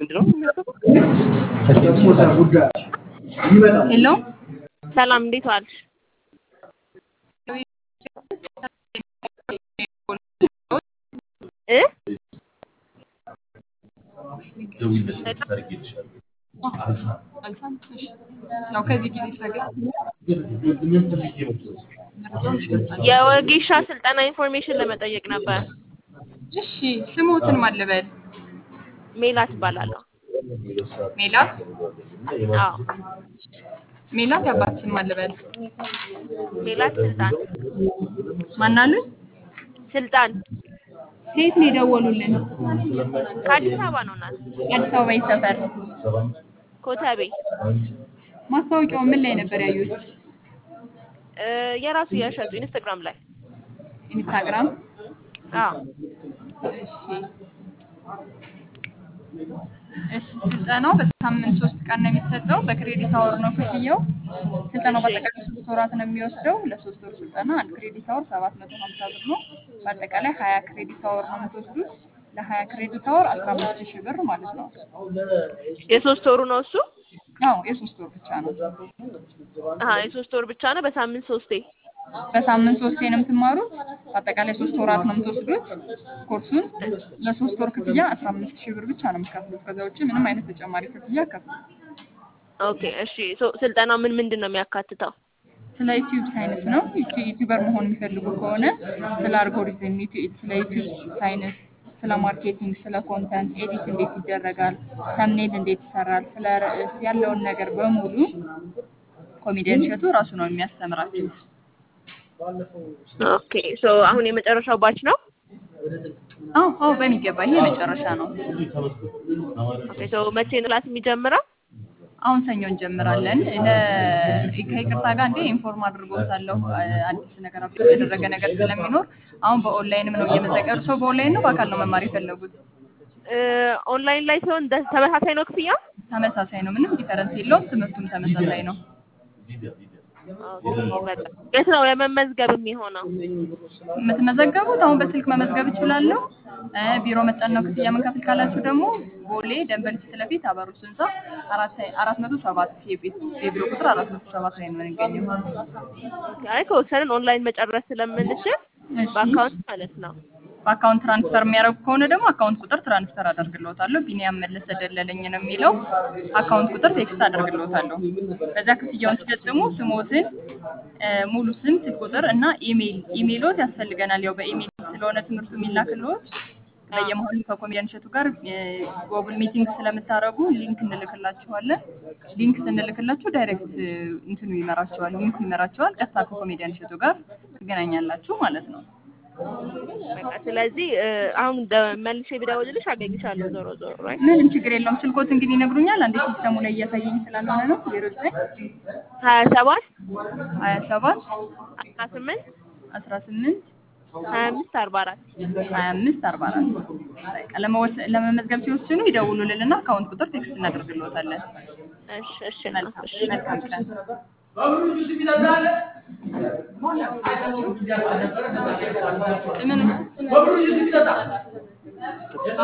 ምንድን ነው ሄሎ ሰላም እንዴት ዋልሽ? እ ያው ከዚህ ጊዜ ሳገኝ የወጌሻ ስልጠና ኢንፎርሜሽን ለመጠየቅ ነበር። እሺ ስሞትን ማን ልበል? ሜላት እባላለሁ። ሜላት አዎ ሜላት የአባት ስም ማን ልበል? ሜላት ስልጣን ማን አሉኝ? ስልጣን ከየት ነው የደወሉልን? ከአዲስ አበባ ነው እናት አዲስ አበባ የት ሰፈር? ኮተቤ ማስታወቂያው ምን ላይ ነበር ያዩት? እ የራሱ የሸጡ ኢንስታግራም ላይ ኢንስታግራም። አዎ እሺ እሺ ስልጠናው በሳምንት ሶስት ቀን ነው የሚሰጠው። በክሬዲት አወር ነው ክፍያው። ስልጠናው በአጠቃላይ ሶስት ወራት ነው የሚወስደው። ለሶስት ወር ስልጠና አንድ ክሬዲት አወር ሰባት መቶ ሀምሳ ብር ነው። በአጠቃላይ ሀያ ክሬዲት አወር ነው የምትወስዱት። ለሀያ ክሬዲት አወር አስራ አምስት ሺህ ብር ማለት ነው። የሶስት ወሩ ነው እሱ? አዎ የሶስት ወር ብቻ ነው። አሀ የሶስት ወር ብቻ ነው በሳምንት ሶስቴ። በሳምንት ሶስቴ ነው የምትማሩት። በአጠቃላይ ሶስት ወራት ነው የምትወስዱት ኮርሱን። ለሶስት ወር ክፍያ አስራ አምስት ሺህ ብር ብቻ ነው የምትከፍሉት። ከዛ ውጭ ምንም አይነት ተጨማሪ ክፍያ ከፍሉ። ኦኬ እሺ ሶ ስልጠናው ምን ምንድን ነው የሚያካትተው? ስለ ዩቲዩብ ሳይንስ ነው። ዩቲ- ዩቲዩበር መሆን የሚፈልጉ ከሆነ ስለ አልጎሪዝም፣ ዩቲ- ስለ ዩቲዩብ ሳይንስ፣ ስለ ማርኬቲንግ፣ ስለ ኮንተንት ኤዲት እንዴት ይደረጋል፣ ተምኔል እንዴት ይሰራል፣ ስለ ርዕስ ያለውን ነገር በሙሉ ኮሜዲያን እሸቱ ራሱ ነው የሚያስተምራችሁ። ኦኬ ሶ አሁን የመጨረሻው ባች ነው? አዎ አዎ በሚገባ ይሄ የመጨረሻ ነው። ኦኬ ሶ መቼ ነው ክላስ የሚጀምረው? አሁን ሰኞ እንጀምራለን። ለ- ከይቅርታ ጋር እንዴ ኢንፎርም አድርጎታለሁ አዲስ ነገር አፕዴት የተደረገ ነገር ስለሚኖር አሁን በኦንላይንም ነው እየመዘገቡ ሰው በኦንላይን ነው በአካል ነው መማር የፈለጉት? እ ኦንላይን ላይ ሲሆን ደ- ተመሳሳይ ነው ክፍያ? ተመሳሳይ ነው። ምንም ዲፈረንስ የለውም። ትምህርቱም ተመሳሳይ ነው። ኦኬ በቃ የት ነው ለመመዝገብ የሚሆነው? የምትመዘገቡት አሁን በስልክ መመዝገብ እችላለሁ። እ ቢሮ መጠን ነው ክፍያ የምንከፍል ካላችሁ ደግሞ ቦሌ ደንበል ፊት ለፊት አበሩት ህንፃ አራት አራት መቶ ሰባት የቤት የቢሮ ቁጥር አራት መቶ ሰባት ላይ ነው የምንገኘው። አይ ከወሰንን ኦንላይን መጨረስ ስለምንችል እሺ። በአካውንት ማለት ነው። በአካውንት ትራንስፈር የሚያደርጉ ከሆነ ደግሞ አካውንት ቁጥር ትራንስፈር አደርግልዎታለሁ። ቢኒያም መለሰ ደለለኝ ነው የሚለው አካውንት ቁጥር ቴክስት አደርግልዎታለሁ። በዛ ክፍያውን ሲፈጽሙ ስሞትን፣ እ ሙሉ ስም፣ ስልክ ቁጥር እና ኢሜይል ኢሜይሎት ያስፈልገናል። ያው በኢሜይል ስለሆነ ትምህርቱ የሚላክልዎት በየመሆኑ ከኮሜዲያን እሸቱ ጋር ጎግል ሚቲንግ ስለምታደርጉ ሊንክ እንልክላችኋለን። ሊንክ ስንልክላችሁ ዳይሬክት እንትኑ ይመራችኋል፣ ሊንኩ ይመራችኋል። ቀጥታ ከኮሜዲያን እሸቱ ጋር ትገናኛላችሁ ማለት ነው። በቃ ስለዚህ እ አሁን ደ- መልሼ ብደውልልሽ አገኝሻለሁ ዞሮ ዞሮ ራይት ምንም ችግር የለውም። ስልኮት እንግዲህ ይነግሩኛል። አንዴ ሲስተሙ ላይ እያሳየኝ ስላልሆነ ነው። ዜሮ ዘጠኝ ሀያ ሰባት ሀያ ሰባት አስራ ስምንት አስራ ስምንት ሀያ አምስት አርባ አራት ሀያ አምስት አርባ አራት በቃ ለመወሰ- ለመመዝገብ ሲወስኑ ይደውሉልንና አካውንት ቁጥር ቴክስት እናደርግልዎታለን። እሺ እሺ እናት፣ መልካም እሺ መልካም ቀን። ምኑ